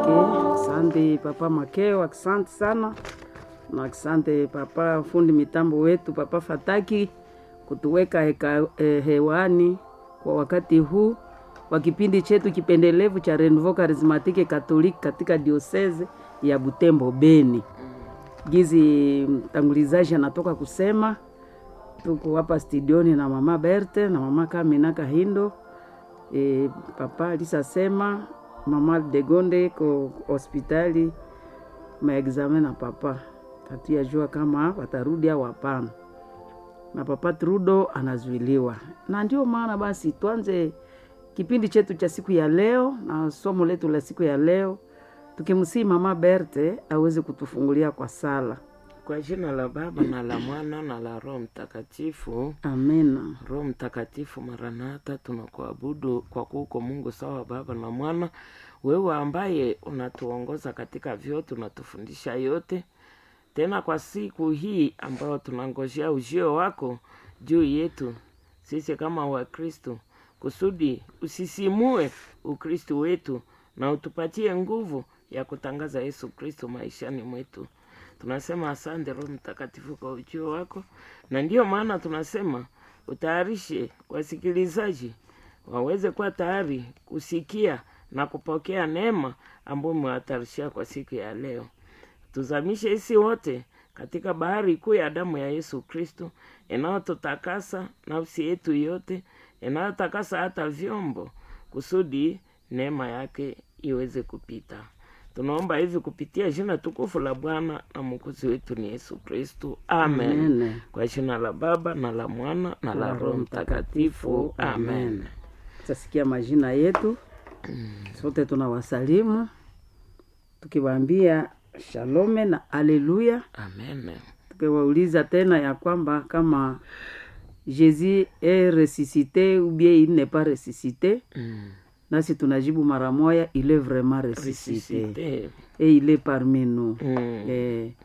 Okay, asante papa Makeo, asante sana na asante papa fundi mitambo wetu papa Fataki kutuweka heka, eh, hewani kwa wakati huu wa kipindi chetu kipendelevu cha Renouveau Charismatique Catholique katika dioseze ya Butembo Beni. Gizi mtangulizaji anatoka kusema, tuko hapa studioni na mama Berte na mama Kamina Kahindo. E, papa alisasema mama Degonde ko hospitali maexamen na papa hatuyajua kama watarudi au hapana, na papa Trudo anazuiliwa, na ndio maana basi tuanze kipindi chetu cha siku ya leo na somo letu la siku ya leo tukimsii mama Berte aweze kutufungulia kwa sala. Kwa jina la Baba na la Mwana na la Roho Mtakatifu. Amina. Roho Mtakatifu, Maranatha, tunakuabudu kwa kuwa uko Mungu sawa Baba na Mwana, wewe ambaye unatuongoza katika vyote, unatufundisha yote, tena kwa siku hii ambayo tunangojea ujio wako juu yetu sisi kama Wakristo, kusudi usisimue Ukristo wetu na utupatie nguvu ya kutangaza Yesu Kristo maishani mwetu. Tunasema asante Roho Mtakatifu kwa ujio wako, na ndiyo maana tunasema utayarishe wasikilizaji waweze kuwa tayari kusikia na kupokea neema ambayo umewatarishia kwa siku ya leo. Tuzamishe sisi wote katika bahari kuu ya damu ya Yesu Kristo inayotutakasa nafsi yetu yote, inayotakasa hata vyombo, kusudi neema yake iweze kupita. Tunaomba hivi kupitia jina tukufu la Bwana na mwokozi wetu ni Yesu Kristo, amen. Amen. Kwa jina la Baba na la Mwana na la Roho Mtakatifu, amen. Tutasikia majina yetu sote, tunawasalimu tukiwaambia shalome na aleluya, Amen. tukiwauliza tena ya kwamba kama Jésus est ressuscité ou bien il n'est pas ressuscité, Mm. nasi tunajibu mara moya, il est vraiment ressuscité Ressuscité. et il est parmi nous. Mm. Eh,